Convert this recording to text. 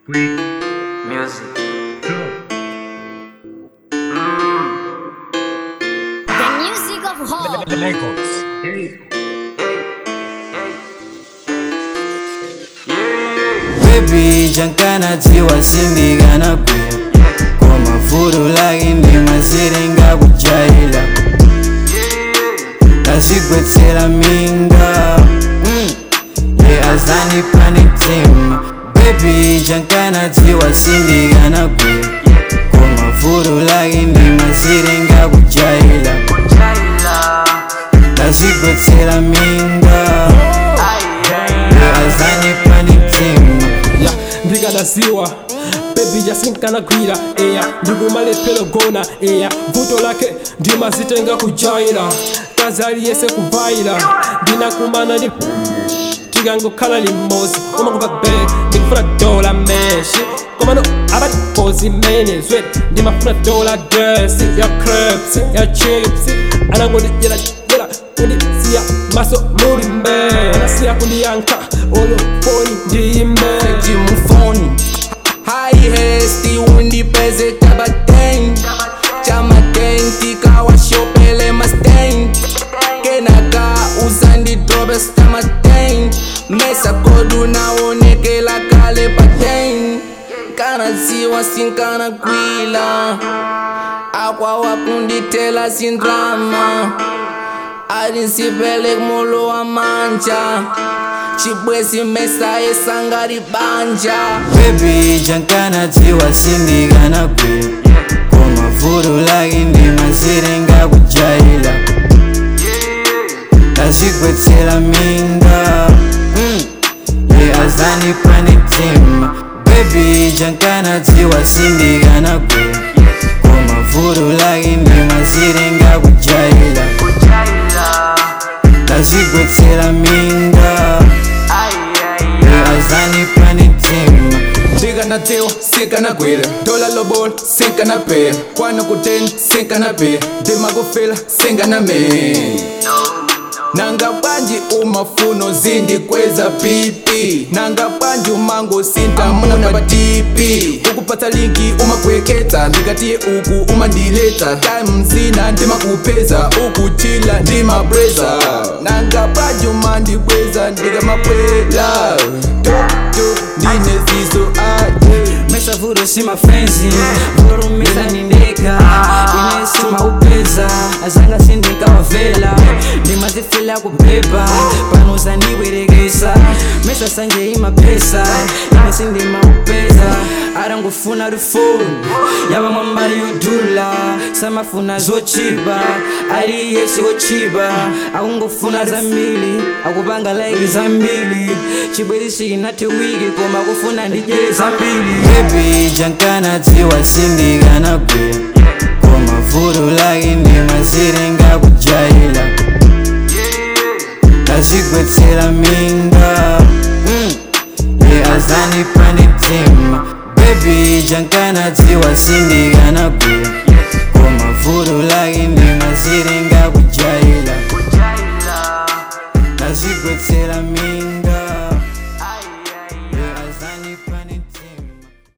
Music. The music of hope. Baby, jankana tiwa sindigana kwira Kwa mafuru lagi ndi masiringa kujaila Kashigwetsera minga mm. Ye azani pani tima Baby, jankana tiwa sindigana kwira Kwa mafuru lagi ndi masiringa kujaila Kashigwetsera minga Ye azani pani tima ya ndikadasiwa bebi yasinkanagwira eya ndikumalepelo gona eya vuto lake ndimazitenga kujaira kazi aliyese kuvaira ndinakumana ndi tikangokhala limodzi umakupa be ndikufuna dola meshi komano abatipozi mene zwet ndimafuna dola dresi ya crepes ya chips anangondidyera dyera kundisiya maso muli mbe anasiya kundiyankha olofoni ndiyimbe timufoni haihesti undipeze tabaten chamaten tikawashopele masten kenaka uzandidrobe stamaten mesa kodu naonekela kale paten kanaziwa sinkana kwila akwawakunditela sindrama alinsipelek molo wa manja chibwezi mesa esangari banja Baby, jankana tiwa sindigana kwira Kwa mafuru lagi ndi masiringa kujaila Kashigwetsera minga mm. Ye azani pani tima Baby, jankana tiwa sindigana kwira Kwa mafuru lagi ndi masiringa kujaila Kashigwetsera minga Ye azani pani tima ndikanatsewa sinkanagwira dola lobol sinkanapera kwana kuten sinkanapera ndimakufela sinkanamena nanga banji umafuno zindikweza pipi nanga banji umango sintamuna patipi ukupata linki umakweketa ndikatiye uku umandileta time zina ndimakupeza ukuchila ndimabreza nanga banji umandikweza ndikamapwela toto ndine zizo aje Mesa vuro si mafenzi Vurumisa nindeka Ine si maupeza Azanga sindika wavela Ndimazifila kubeba Panuza niweregesa Mesa sanje ima pesa Ine sindi maupeza Arangufuna rufoni Yaba mwambari yudula Samafuna zochiba Ari yesi wochiba Akungufuna zambili Akubanga like zambili Chibwezi shikinati wiki Koma kufuna ndije zambili Baby jankana tiwa sindigana kwira Kwa mafuru lagi ndi masiringa kujaila Kashigwetsera minga